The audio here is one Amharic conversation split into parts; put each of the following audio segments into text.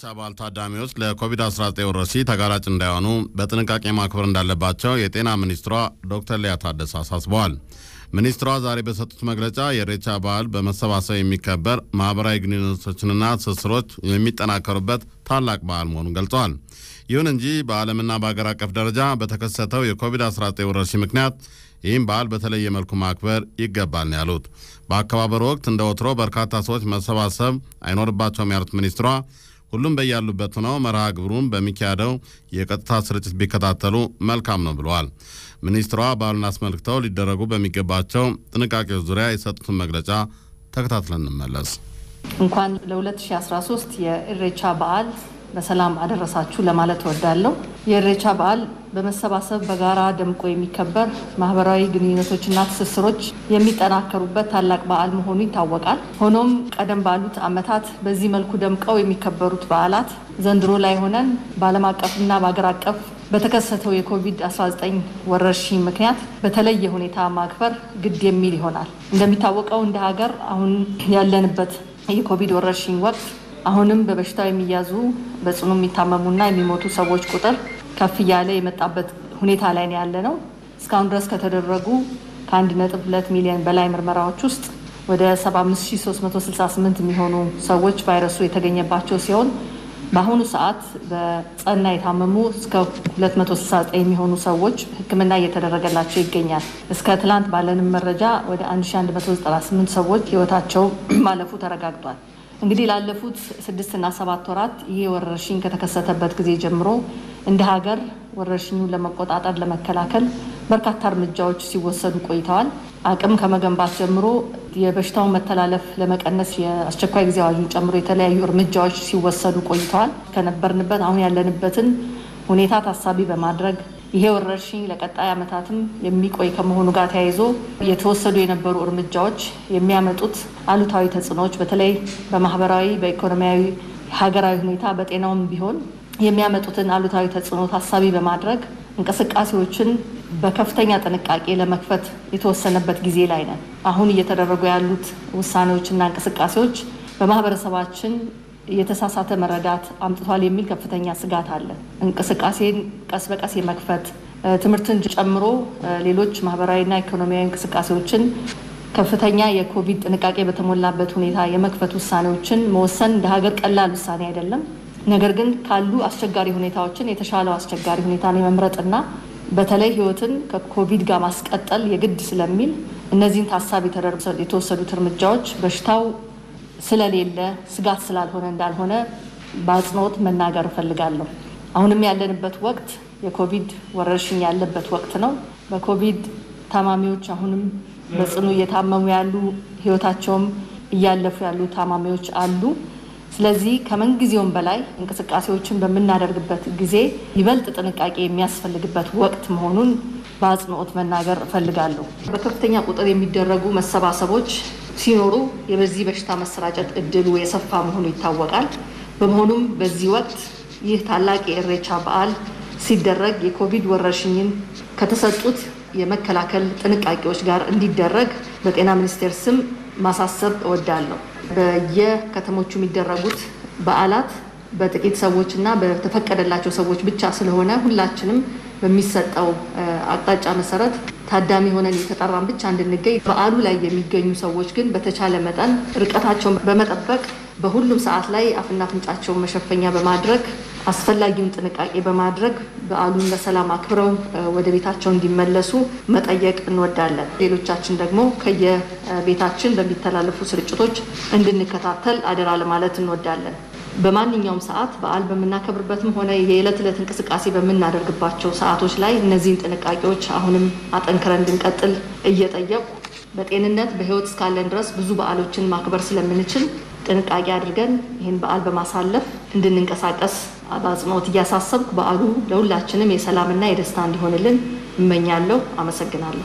በዓል ታዳሚዎች ለኮቪድ-19 ወረርሽኝ ተጋላጭ እንዳይሆኑ በጥንቃቄ ማክበር እንዳለባቸው የጤና ሚኒስትሯ ዶክተር ሊያ ታደሰ አሳስበዋል። ሚኒስትሯ ዛሬ በሰጡት መግለጫ የኢሬቻ በዓል በመሰባሰብ የሚከበር ማኅበራዊ ግንኙነቶችንና ትስስሮች የሚጠናከሩበት ታላቅ በዓል መሆኑን ገልጸዋል። ይሁን እንጂ በዓለምና በአገር አቀፍ ደረጃ በተከሰተው የኮቪድ-19 ወረርሽኝ ምክንያት ይህም በዓል በተለየ መልኩ ማክበር ይገባል ነው ያሉት። በአከባበሩ ወቅት እንደ ወትሮ በርካታ ሰዎች መሰባሰብ አይኖርባቸውም ያሉት ሚኒስትሯ ሁሉም በያሉበት ሆነው መርሃ ግብሩን በሚካሄደው የቀጥታ ስርጭት ቢከታተሉ መልካም ነው ብለዋል። ሚኒስትሯ በዓሉን አስመልክተው ሊደረጉ በሚገባቸው ጥንቃቄዎች ዙሪያ የሰጡትን መግለጫ ተከታትለን እንመለስ። እንኳን ለ2013 የኢሬቻ በዓል በሰላም አደረሳችሁ ለማለት እወዳለሁ። የኢሬቻ በዓል በመሰባሰብ በጋራ ደምቆ የሚከበር ማህበራዊ ግንኙነቶችና ትስስሮች የሚጠናከሩበት ታላቅ በዓል መሆኑ ይታወቃል። ሆኖም ቀደም ባሉት ዓመታት በዚህ መልኩ ደምቀው የሚከበሩት በዓላት ዘንድሮ ላይ ሆነን በዓለም አቀፍና በአገር አቀፍ በተከሰተው የኮቪድ-19 ወረርሽኝ ምክንያት በተለየ ሁኔታ ማክበር ግድ የሚል ይሆናል። እንደሚታወቀው እንደ ሀገር አሁን ያለንበት የኮቪድ ወረርሽኝ ወቅት አሁንም በበሽታው የሚያዙ በጽኑ የሚታመሙና የሚሞቱ ሰዎች ቁጥር ከፍ እያለ የመጣበት ሁኔታ ላይ ነው ያለ ነው። እስካሁን ድረስ ከተደረጉ ከ1.2 ሚሊዮን በላይ ምርመራዎች ውስጥ ወደ 75368 የሚሆኑ ሰዎች ቫይረሱ የተገኘባቸው ሲሆን በአሁኑ ሰዓት በጸና የታመሙ እስከ 269 የሚሆኑ ሰዎች ሕክምና እየተደረገላቸው ይገኛል። እስከ ትላንት ባለንም መረጃ ወደ 1198 ሰዎች ሕይወታቸው ማለፉ ተረጋግጧል። እንግዲህ ላለፉት ስድስትና ሰባት ወራት ይሄ ወረርሽኝ ከተከሰተበት ጊዜ ጀምሮ እንደ ሀገር ወረርሽኙን ለመቆጣጠር ለመከላከል በርካታ እርምጃዎች ሲወሰዱ ቆይተዋል። አቅም ከመገንባት ጀምሮ የበሽታውን መተላለፍ ለመቀነስ የአስቸኳይ ጊዜ አዋጁን ጨምሮ የተለያዩ እርምጃዎች ሲወሰዱ ቆይተዋል። ከነበርንበት አሁን ያለንበትን ሁኔታ ታሳቢ በማድረግ ይሄ ወረርሽኝ ለቀጣይ ዓመታትም የሚቆይ ከመሆኑ ጋር ተያይዞ የተወሰዱ የነበሩ እርምጃዎች የሚያመጡት አሉታዊ ተጽዕኖዎች በተለይ በማህበራዊ፣ በኢኮኖሚያዊ፣ ሀገራዊ ሁኔታ በጤናውም ቢሆን የሚያመጡትን አሉታዊ ተጽዕኖ ታሳቢ በማድረግ እንቅስቃሴዎችን በከፍተኛ ጥንቃቄ ለመክፈት የተወሰነበት ጊዜ ላይ ነን። አሁን እየተደረጉ ያሉት ውሳኔዎችና እንቅስቃሴዎች በማህበረሰባችን የተሳሳተ መረዳት አምጥቷል የሚል ከፍተኛ ስጋት አለ። እንቅስቃሴን ቀስ በቀስ የመክፈት ትምህርትን ጨምሮ ሌሎች ማህበራዊና ኢኮኖሚያዊ እንቅስቃሴዎችን ከፍተኛ የኮቪድ ጥንቃቄ በተሞላበት ሁኔታ የመክፈት ውሳኔዎችን መወሰን እንደ ሀገር ቀላል ውሳኔ አይደለም። ነገር ግን ካሉ አስቸጋሪ ሁኔታዎችን የተሻለው አስቸጋሪ ሁኔታን የመምረጥና በተለይ ሕይወትን ከኮቪድ ጋር ማስቀጠል የግድ ስለሚል እነዚህን ታሳቢ ተደርገው የተወሰዱት እርምጃዎች በሽታው ስለሌለ ስጋት ስላልሆነ እንዳልሆነ በአጽንኦት መናገር እፈልጋለሁ። አሁንም ያለንበት ወቅት የኮቪድ ወረርሽኝ ያለበት ወቅት ነው። በኮቪድ ታማሚዎች አሁንም በጽኑ እየታመሙ ያሉ ህይወታቸውም እያለፉ ያሉ ታማሚዎች አሉ። ስለዚህ ከምንጊዜውም በላይ እንቅስቃሴዎችን በምናደርግበት ጊዜ ይበልጥ ጥንቃቄ የሚያስፈልግበት ወቅት መሆኑን በአጽንኦት መናገር እፈልጋለሁ። በከፍተኛ ቁጥር የሚደረጉ መሰባሰቦች ሲኖሩ የበዚህ በሽታ መሰራጨት እድሉ የሰፋ መሆኑ ይታወቃል። በመሆኑም በዚህ ወቅት ይህ ታላቅ የኢሬቻ በዓል ሲደረግ የኮቪድ ወረርሽኝን ከተሰጡት የመከላከል ጥንቃቄዎች ጋር እንዲደረግ በጤና ሚኒስቴር ስም ማሳሰብ እወዳለሁ። በየከተሞቹ የሚደረጉት በዓላት በጥቂት ሰዎች እና በተፈቀደላቸው ሰዎች ብቻ ስለሆነ ሁላችንም በሚሰጠው አቅጣጫ መሰረት ታዳሚ ሆነን የተጠራን ብቻ እንድንገኝ፣ በዓሉ ላይ የሚገኙ ሰዎች ግን በተቻለ መጠን ርቀታቸውን በመጠበቅ በሁሉም ሰዓት ላይ አፍና አፍንጫቸውን መሸፈኛ በማድረግ አስፈላጊውን ጥንቃቄ በማድረግ በዓሉን በሰላም አክብረው ወደ ቤታቸው እንዲመለሱ መጠየቅ እንወዳለን። ሌሎቻችን ደግሞ ከየቤታችን በሚተላለፉ ስርጭቶች እንድንከታተል አደራ ለማለት እንወዳለን። በማንኛውም ሰዓት በዓል በምናከብርበትም ሆነ የዕለት ዕለት እንቅስቃሴ በምናደርግባቸው ሰዓቶች ላይ እነዚህን ጥንቃቄዎች አሁንም አጠንክረን እንድንቀጥል እየጠየቁ በጤንነት በሕይወት እስካለን ድረስ ብዙ በዓሎችን ማክበር ስለምንችል ጥንቃቄ አድርገን ይህን በዓል በማሳለፍ እንድንንቀሳቀስ በአጽንኦት እያሳሰብኩ በዓሉ ለሁላችንም የሰላምና የደስታ እንዲሆንልን እመኛለሁ። አመሰግናለሁ።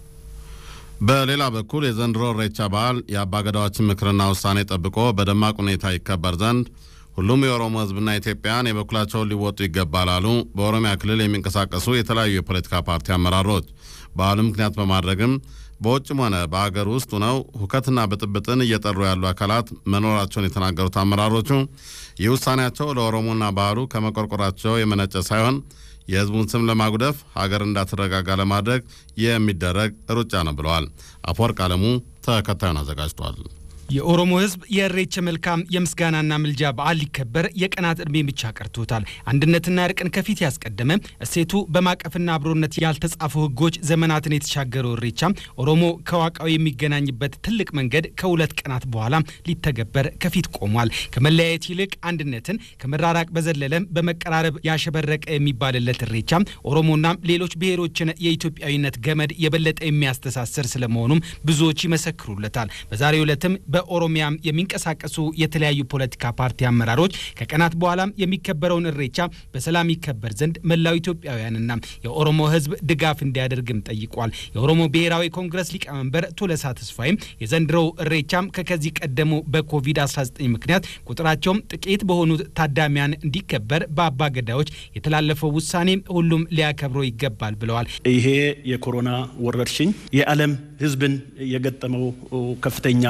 በሌላ በኩል የዘንድሮ ኢሬቻ በዓል የአባገዳዎችን ምክርና ውሳኔ ጠብቆ በደማቅ ሁኔታ ይከበር ዘንድ ሁሉም የኦሮሞ ሕዝብና ኢትዮጵያን የበኩላቸውን ሊወጡ ይገባል አሉ በኦሮሚያ ክልል የሚንቀሳቀሱ የተለያዩ የፖለቲካ ፓርቲ አመራሮች። በዓሉ ምክንያት በማድረግም በውጭም ሆነ በአገር ውስጥ ሆነው ሁከትና ብጥብጥን እየጠሩ ያሉ አካላት መኖራቸውን የተናገሩት አመራሮቹ ይህ ውሳኔያቸው ለኦሮሞና ባህሉ ከመቆርቆራቸው የመነጨ ሳይሆን የሕዝቡን ስም ለማጉደፍ ሀገር እንዳትረጋጋ ለማድረግ የሚደረግ ሩጫ ነው ብለዋል። አፈወርቅ አለሙ ተከታዩን አዘጋጅቷል። የኦሮሞ ህዝብ የእሬቻ መልካም የምስጋናና ምልጃ በዓል ሊከበር የቀናት ዕድሜ ብቻ ቀርቶታል። አንድነትና እርቅን ከፊት ያስቀደመ እሴቱ በማቀፍና አብሮነት ያልተጻፉ ህጎች ዘመናትን የተሻገረው እሬቻ ኦሮሞ ከዋቃው የሚገናኝበት ትልቅ መንገድ ከሁለት ቀናት በኋላ ሊተገበር ከፊት ቆሟል። ከመለያየት ይልቅ አንድነትን ከመራራቅ በዘለለም በመቀራረብ ያሸበረቀ የሚባልለት እሬቻ ኦሮሞና ሌሎች ብሔሮችን የኢትዮጵያዊነት ገመድ የበለጠ የሚያስተሳስር ስለመሆኑም ብዙዎች ይመሰክሩለታል። በዛሬው ዕለትም በኦሮሚያም የሚንቀሳቀሱ የተለያዩ ፖለቲካ ፓርቲ አመራሮች ከቀናት በኋላም የሚከበረውን እሬቻ በሰላም ይከበር ዘንድ መላው ኢትዮጵያውያንና የኦሮሞ ህዝብ ድጋፍ እንዲያደርግም ጠይቋል። የኦሮሞ ብሔራዊ ኮንግረስ ሊቀመንበር ቱለሳ ተስፋይም የዘንድሮው እሬቻም ከከዚህ ቀደሙ በኮቪድ-19 ምክንያት ቁጥራቸውም ጥቂት በሆኑ ታዳሚያን እንዲከበር በአባ ገዳዎች የተላለፈው ውሳኔ ሁሉም ሊያከብረው ይገባል ብለዋል። ይሄ የኮሮና ወረርሽኝ የዓለም ህዝብን የገጠመው ከፍተኛ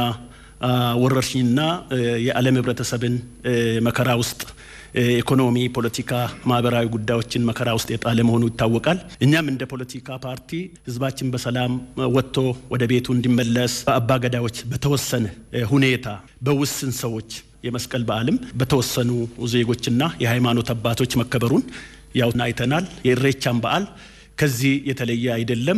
ወረርሽኝና የዓለም ህብረተሰብን መከራ ውስጥ ኢኮኖሚ፣ ፖለቲካ፣ ማህበራዊ ጉዳዮችን መከራ ውስጥ የጣለ መሆኑ ይታወቃል። እኛም እንደ ፖለቲካ ፓርቲ ህዝባችን በሰላም ወጥቶ ወደ ቤቱ እንዲመለስ በአባገዳዎች በተወሰነ ሁኔታ በውስን ሰዎች የመስቀል በዓልም በተወሰኑ ዜጎችና የሃይማኖት አባቶች መከበሩን ያው አይተናል። የእሬቻን በዓል ከዚህ የተለየ አይደለም።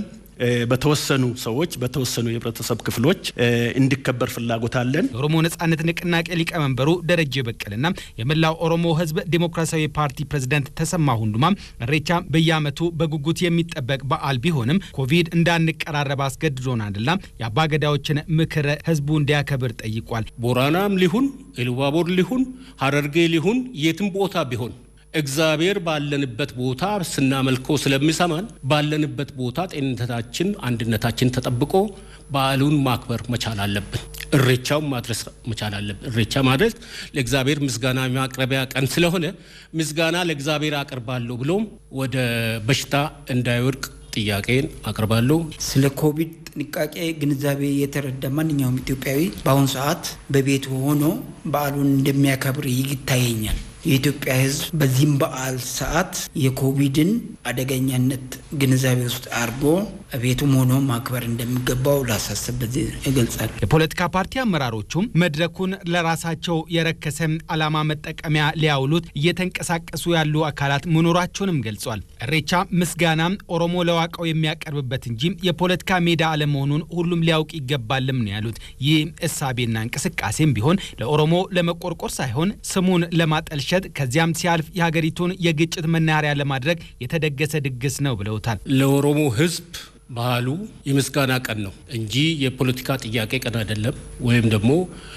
በተወሰኑ ሰዎች በተወሰኑ የህብረተሰብ ክፍሎች እንዲከበር ፍላጎት አለን። የኦሮሞ ነጻነት ንቅናቄ ሊቀመንበሩ ደረጀ በቀልና የመላው ኦሮሞ ህዝብ ዴሞክራሲያዊ ፓርቲ ፕሬዝዳንት ተሰማ ሁንዱማም እሬቻ በየዓመቱ በጉጉት የሚጠበቅ በዓል ቢሆንም ኮቪድ እንዳንቀራረብ አስገድዶናልና የአባገዳዎችን ምክር ህዝቡ እንዲያከብር ጠይቋል። ቦራናም ሊሁን ኢሉባቦር ሊሁን ሀረርጌ ሊሁን የትም ቦታ ቢሆን እግዚአብሔር ባለንበት ቦታ ስናመልከው ስለሚሰማን ባለንበት ቦታ ጤንነታችን፣ አንድነታችን ተጠብቆ በዓሉን ማክበር መቻል አለብን። እሬቻውን ማድረስ መቻል አለብን። እሬቻ ማድረስ ለእግዚአብሔር ምስጋና ማቅረቢያ ቀን ስለሆነ ምስጋና ለእግዚአብሔር አቅርባለሁ ብሎም ወደ በሽታ እንዳይወድቅ ጥያቄን አቅርባለሁ። ስለ ኮቪድ ጥንቃቄ ግንዛቤ የተረዳ ማንኛውም ኢትዮጵያዊ በአሁኑ ሰዓት በቤቱ ሆኖ በዓሉን እንደሚያከብር ይታየኛል። የኢትዮጵያ ሕዝብ በዚህም በዓል ሰዓት የኮቪድን አደገኛነት ግንዛቤ ውስጥ አድርጎ ቤቱም ሆኖ ማክበር እንደሚገባው ላሳስብ በዚህ ይገልጻል። የፖለቲካ ፓርቲ አመራሮቹም መድረኩን ለራሳቸው የረከሰ ዓላማ መጠቀሚያ ሊያውሉት እየተንቀሳቀሱ ያሉ አካላት መኖራቸውንም ገልጿል። እሬቻ ምስጋና ኦሮሞ ለዋቃው የሚያቀርብበት እንጂ የፖለቲካ ሜዳ አለመሆኑን ሁሉም ሊያውቅ ይገባልም ነው ያሉት። ይህ እሳቤና እንቅስቃሴም ቢሆን ለኦሮሞ ለመቆርቆር ሳይሆን ስሙን ለማጠልሸት ከዚያም ሲያልፍ የሀገሪቱን የግጭት መናኸሪያ ለማድረግ የተደገሰ ድግስ ነው ብለውታል። ለኦሮሞ ህዝብ ባህሉ የምስጋና ቀን ነው እንጂ የፖለቲካ ጥያቄ ቀን አይደለም፣ ወይም ደግሞ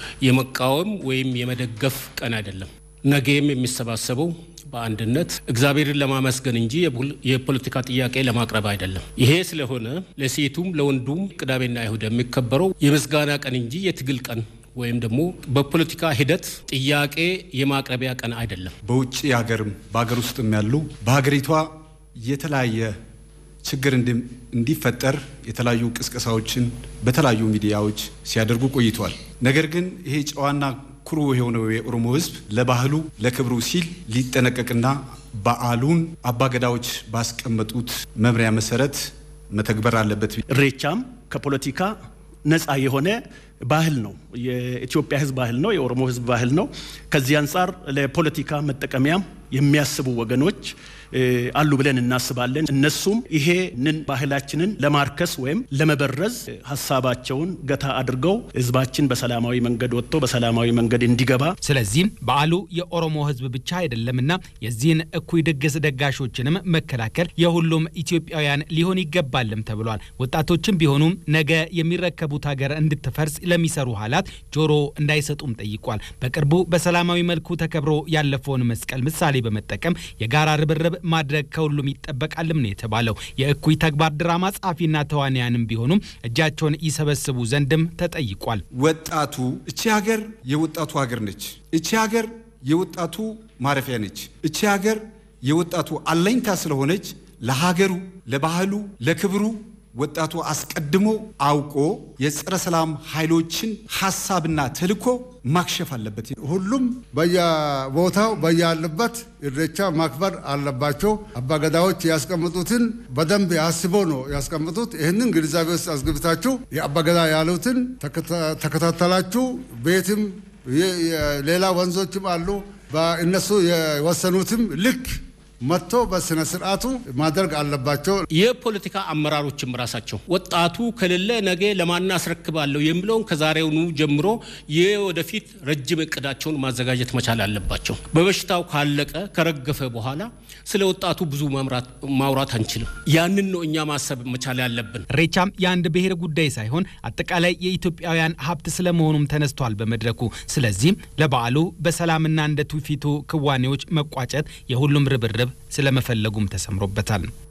የመቃወም ወይም የመደገፍ ቀን አይደለም። ነገም የሚሰባሰበው በአንድነት እግዚአብሔርን ለማመስገን እንጂ የፖለቲካ ጥያቄ ለማቅረብ አይደለም። ይሄ ስለሆነ ለሴቱም ለወንዱም ቅዳሜና እሁድ የሚከበረው የምስጋና ቀን እንጂ የትግል ቀን ወይም ደግሞ በፖለቲካ ሂደት ጥያቄ የማቅረቢያ ቀን አይደለም። በውጭ ሀገርም በሀገር ውስጥም ያሉ በሀገሪቷ የተለያየ ችግር እንዲፈጠር የተለያዩ ቅስቀሳዎችን በተለያዩ ሚዲያዎች ሲያደርጉ ቆይተዋል። ነገር ግን ይሄ ጨዋና ኩሩ የሆነው የኦሮሞ ሕዝብ ለባህሉ ለክብሩ ሲል ሊጠነቀቅና በዓሉን አባገዳዎች ባስቀመጡት መምሪያ መሰረት መተግበር አለበት። እሬቻም ከፖለቲካ ነፃ የሆነ ባህል ነው። የኢትዮጵያ ህዝብ ባህል ነው። የኦሮሞ ህዝብ ባህል ነው። ከዚህ አንጻር ለፖለቲካ መጠቀሚያም የሚያስቡ ወገኖች አሉ ብለን እናስባለን። እነሱም ይሄንን ባህላችንን ለማርከስ ወይም ለመበረዝ ሀሳባቸውን ገታ አድርገው ህዝባችን በሰላማዊ መንገድ ወጥቶ በሰላማዊ መንገድ እንዲገባ ስለዚህም በዓሉ የኦሮሞ ህዝብ ብቻ አይደለምና የዚህን እኩይ ድግስ ደጋሾችንም መከላከል የሁሉም ኢትዮጵያውያን ሊሆን ይገባልም ተብሏል። ወጣቶችም ቢሆኑም ነገ የሚረከቡት ሀገር እንድትፈርስ ለሚሰሩ ኃይላት ጆሮ እንዳይሰጡም ጠይቋል። በቅርቡ በሰላማዊ መልኩ ተከብሮ ያለፈውን መስቀል ምሳሌ በመጠቀም የጋራ ርብርብ ማድረግ ከሁሉም ይጠበቃልም ነው የተባለው። የእኩይ ተግባር ድራማ ጸሐፊና ተዋንያንም ቢሆኑም እጃቸውን ይሰበስቡ ዘንድም ተጠይቋል። ወጣቱ እቺ ሀገር የወጣቱ ሀገር ነች። እቺ ሀገር የወጣቱ ማረፊያ ነች። እቺ ሀገር የወጣቱ አለኝታ ስለሆነች ለሀገሩ፣ ለባህሉ፣ ለክብሩ ወጣቱ አስቀድሞ አውቆ የጸረ ሰላም ኃይሎችን ሀሳብና ተልዕኮ ማክሸፍ አለበት። ሁሉም በየቦታው በያለበት ኢሬቻ ማክበር አለባቸው። አባገዳዎች ያስቀምጡትን በደንብ አስቦ ነው ያስቀምጡት። ይህንን ግንዛቤ ውስጥ አስገብታችሁ የአባገዳ ያሉትን ተከታተላችሁ ቤትም ሌላ ወንዞችም አሉ በእነሱ የወሰኑትም ልክ መጥቶ በስነ ስርዓቱ ማድረግ አለባቸው። የፖለቲካ አመራሮችም ራሳቸው ወጣቱ ከሌለ ነገ ለማን አስረክባለሁ የሚለውን ከዛሬውኑ ጀምሮ የወደፊት ረጅም እቅዳቸውን ማዘጋጀት መቻል አለባቸው። በበሽታው ካለቀ ከረገፈ በኋላ ስለ ወጣቱ ብዙ ማውራት አንችልም። ያንን ነው እኛ ማሰብ መቻል ያለብን። ኢሬቻም የአንድ ብሔር ጉዳይ ሳይሆን አጠቃላይ የኢትዮጵያውያን ሀብት ስለመሆኑም ተነስቷል በመድረኩ። ስለዚህም ለበዓሉ በሰላምና እንደ ትውፊቱ ክዋኔዎች መቋጨት የሁሉም ርብርብ ስለመፈለጉም ተሰምሮበታል።